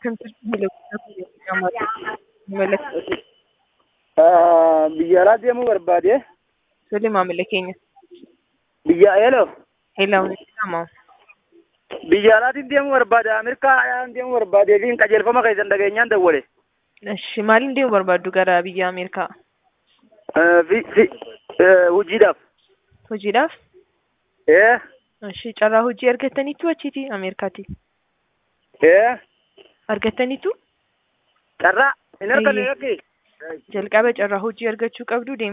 Biyya alaa deemuu barbaade. Tole maamila keenya. Biyya eeloo. Heelaa jedhama. Biyya alaatiin deemuu barbaade. Ameerikaa deemuu barbaadee fi qajeelfama keessan dhageenyaan dawwale. Eshi maaliin deemuu barbaaddu gara biyya Ameerikaa? Hojiidhaaf. Hojiidhaaf? Ee. Eshi carraa hojii argattaniitu achiiti Ameerikaati? Ee. Argattaniitu? Carraa hin arganne yakki. Jalqaba carraa hojii argachuu qabdu